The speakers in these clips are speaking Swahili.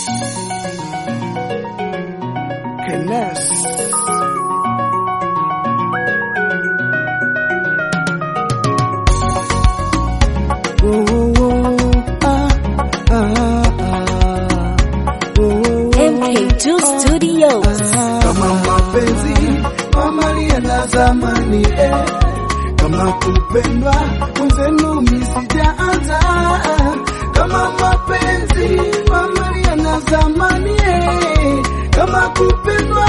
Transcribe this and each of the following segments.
Kenes. Oh, oh, oh, ah, ah, ah. Oh, oh, oh. MK2 Studios. Kama mapenzi mamalia na zamani eh. Kama kupendwa mwenzenu misijaanza kama mapenzi mamalia na zamani eh. Kama kupendwa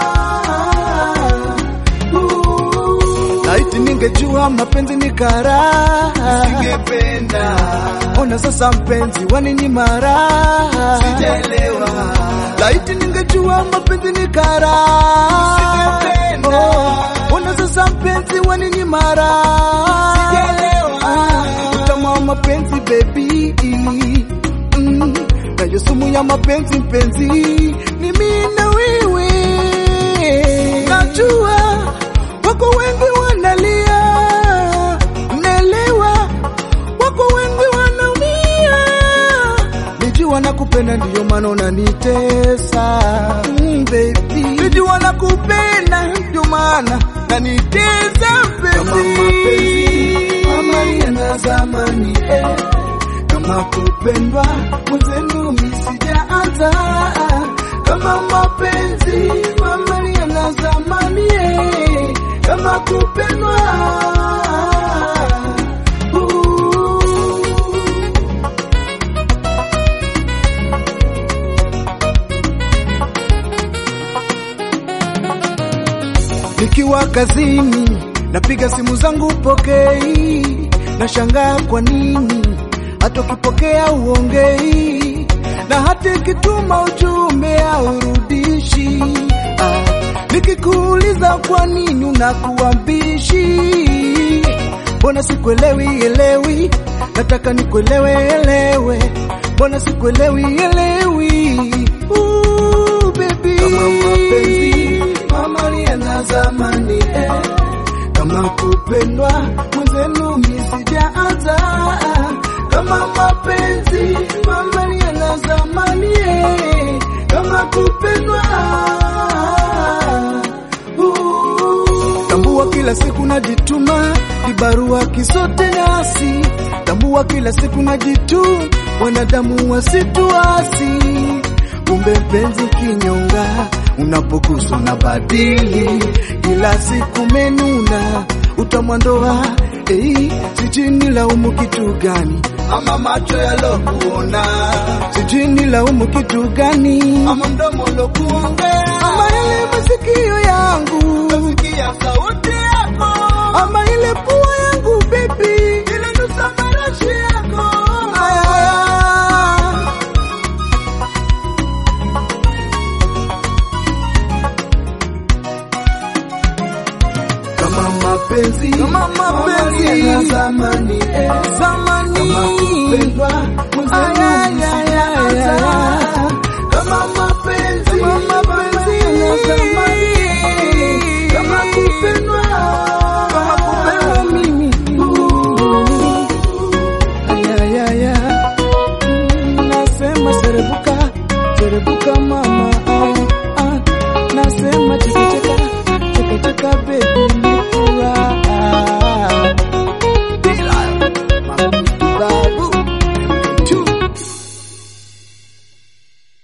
uh. Laiti ningejua mapenzi ni karaha Singependa Ona sasa mpenzi waninyima raha Sijaelewa Laiti ningejua mapenzi ni karaha Singependa oh. Ona sasa mpenzi waninyima raha Sijaelewa Utamu wa mapenzi baby mm. Nayo sumu ya mapenzi mpenzi Ni mimi na wewe Najua wako wengi wanalia, naelewa wako wengi wanaumia. Nijua nakupenda ndiyo maana unanitesa mm, baby. Nijua nakupenda ndio maana nanitesa mpenzi. Amalia na zamani eh. Kama kupendwa mwenzenu misijaanza kama mapenzi mamalia na zamani eh. Kama kupendwa uh. Nikiwa kazini napiga simu zangu pokei, nashangaa kwa nini hata ukipokea uongei, na hata ikituma ujumbe haurudishi. Ah, nikikuuliza kwa nini unakuwa mbishi, mbona sikuelewi elewi, nataka nikuelewe elewe, mbona sikuelewi elewi. Ooh, baby. Kama mapenzi mamalia na zamani eh. Kama kupendwa mwenzenu misijaanza kama mapenzi mamalia na zamani eh. Kama kupendwa uh. Tambua kila siku najituma, kibarua kisote nasi. Tambua kila siku najituma, wanadamu wasituasi. Kumbe mpenzi kinyonga, unapoguswa na badili, kila siku menuna utamwandoa Ei, sijui nilaumu kitu gani, ama macho yalokuona, sijui nilaumu kitu gani, ama mdomo lokuongea, ama ile masikio yangu, nasikia sauti yako, ama ile pua yangu baby, ile nusa marashi yako Aya. kama mapenzi kama mapenzi ya zamani eh. zamani kama kupendwa mwenzenu